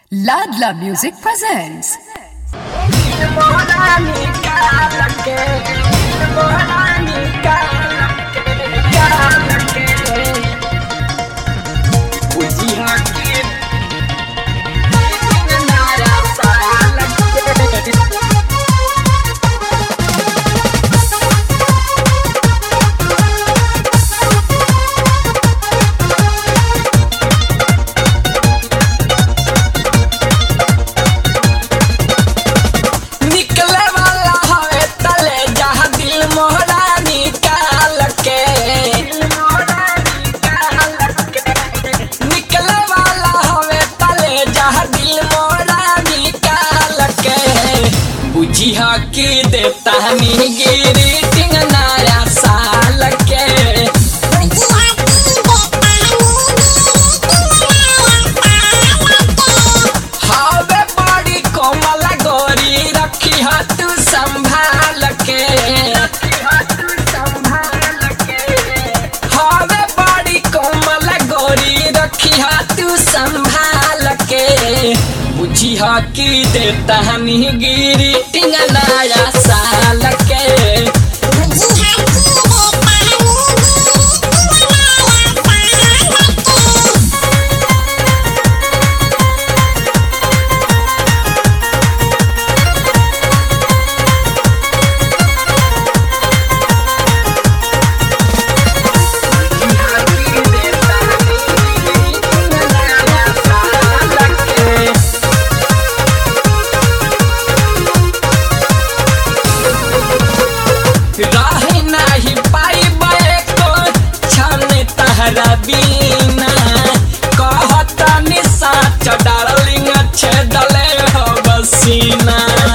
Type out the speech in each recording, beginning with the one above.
Ladla Music presents. निकले वाला हवे तले जहाँ दिल मोहरा निकाल के निकले वाला हवे तले जहाँ दिल मोहरा निकाल के बुझी हा की देता नी गिरी टिंग नया साल के हवे बड़ी कोमल गोरी रखी हा तू संभाल के हवे बड़ी कोमल गोरी रखी हा तू संभाल के बुझी हा की देता हनी गिरी टिंग नया साल के रही नाही पाई को छन तहरा बीना कहत निशा डार्लिंग छे दले हो बसीना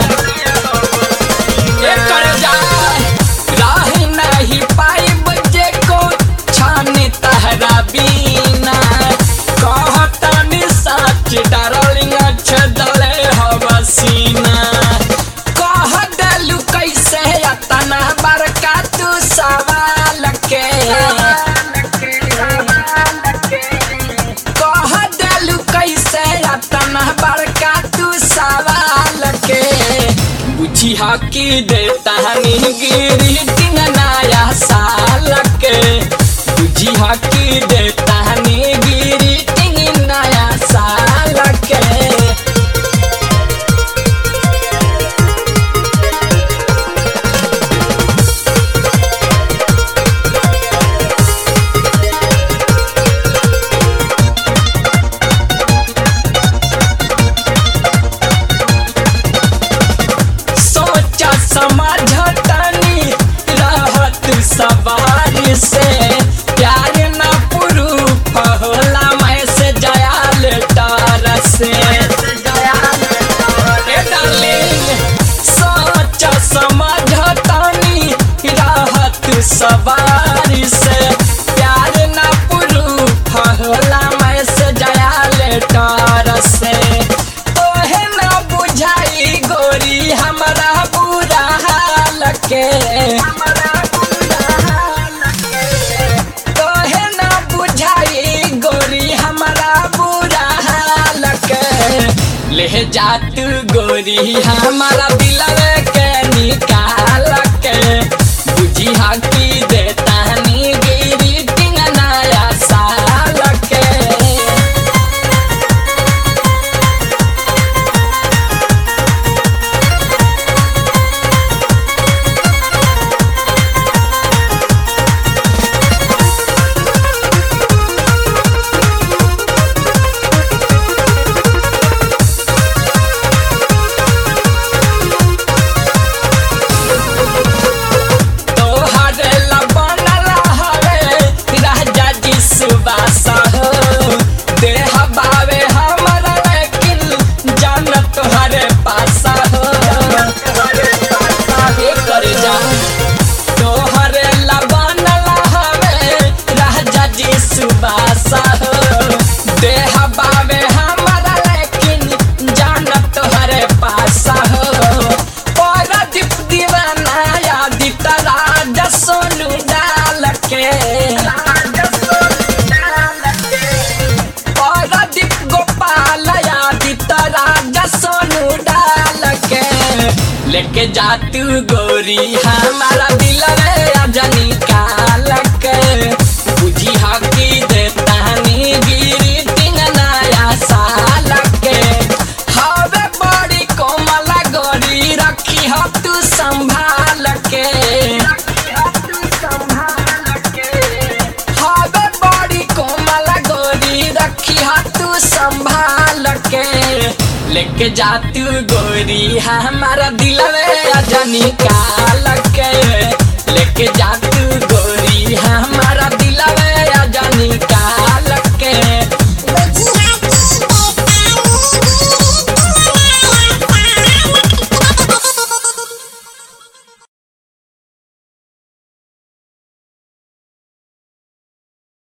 एकर जा रही नाही पाई बजे को छन तहरा बीना कहत निशा डार्लिंग छे दले हो बसीना कह देलू कैसे अतना बड़का तू सवाल के कह देलू कैसे अतना बड़का तू सवाल के बुझी हा की देता नी गिरी दिन नया साल के बुझी हा की देता नी गिरी दिन नया साल के सोचा समझतनी रहत सवारी से प्यार न पुरूफ होला मैं से जयाल तार से ए डार्लिंग, सोचा समझतनी रहत सवारी से प्यार न पुरूफ होला मैं से जयाल तार से तोहे न बुझाई गोरी हमरा बुरा हाल के तोहे न बुझाई गोरी हमरा बुरा हाल के ले जात गोरी हमारा दिलवे के निकाल के बुझी हा की देता नी गिरी टिंग नया साल के तोहर लब सोनू डाल के लेके जा तू गोरी हमारा दिल रे अजनी काल के बुझी हकी देता नी गिरी तीन नया साल के हवे बड़ी कोमल गोरी रखी हो तू संभाल के हवे बड़ी कोमल गोरी रखी हो तू संभाल के लेके जा तू गोरी हमारा दिल रे अजनी काल के लेके जा तू गोरी हमारा दिल रे अजनी काल